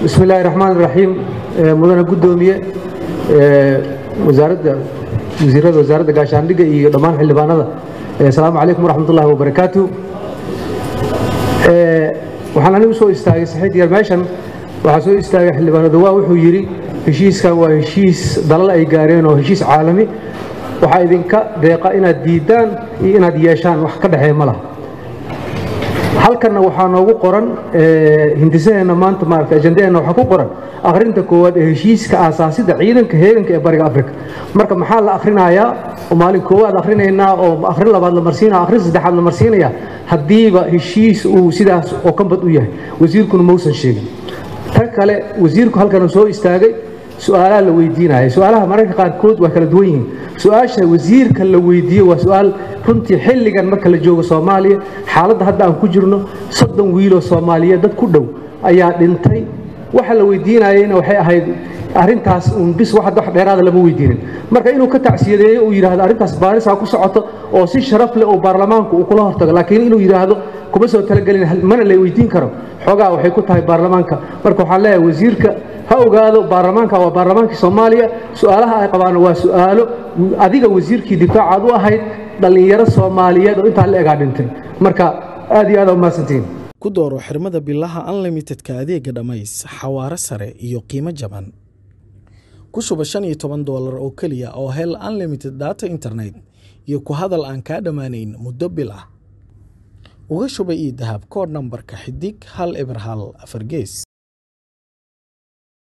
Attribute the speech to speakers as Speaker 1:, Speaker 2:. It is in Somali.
Speaker 1: bismi illaahi raxmaan iraxiim mudane guddoomiye wasaaradda wasiirada wasaaradda gaashaandhigga iyo dhammaan xildhibaanada asalaamu calaykum waraxmat ullahi wabarakaatu waxaan anigu soo istaagay saxiid yar meeshan waxaa soo istaagay xildhibaanadu waa wuxuu yidhi heshiiskan waa heshiis dalal ay gaareen oo heshiis caalami waxaa idinka deeqa inaad diiddaan iyo inaad yeeshaan wax ka dhexeeya ma laha halkanna waxaa noogu qoran hindisaheenna maanta maarata ajandaheenna waxaa ku qoran akhrinta koowaad ee heshiiska aasaasida ciidanka heeganka ee bariga afrika marka maxaa la akhrinayaa oo maalin koowaad akhrinaynaa oo akhrin labaad la marsiinaya akhrin saddexaad la marsiinaya haddiiba heshiis uu sidaas oo kanbad u yahay wasiirkuna mausan sheegin tan kale wasiirku halkana soo istaagay su-aalaha la weydiinaya su-aalaha mararka qaarkood waa kala duwan yihiin su-aasha wasiirka la weydiiye waa su-aal runtii xilligan marka la joogo soomaaliya xaaladda hadda aan ku jirno soddon wiiloo soomaaliyeed dad ku dhow ayaa dhintay waxa la weydiinayeyna waxay ahayd arrintaas uun bis wax dheeraada lama weydiinin marka inuu ka tacsiyadeeyo uu yidhaahdo arrintaas baarisaa ku socoto oo si sharaf leh oo baarlamaanku uu kula hortago laakiin inuu yidhaahdo kuma soo talagelin mana la weydiin karo xoogaa waxay ku tahay baarlamaanka marka waxaan leeyahay wasiirka ha ogaado baarlamaanka waa baarlamaankii soomaaliya su-aalaha ay qabaan waa su-aalo adiga wasiirkii difaacaad u ahayd dhallinyaro soomaaliyeed oo intaa la egaa dhintay marka aad iyo aad umahadsantiin
Speaker 2: ku dooro xirmada bilaha unlimitedka adeega dhammays xawaare sare iyo qiimo jaban ku shuba shan iyo toban doolar oo keliya oo hel unlimited data internet iyo ku hadal aan kaa dhammaanayn muddo bil ah uga shuba io dahab koodh nambarka xidig hal eber hal afar gees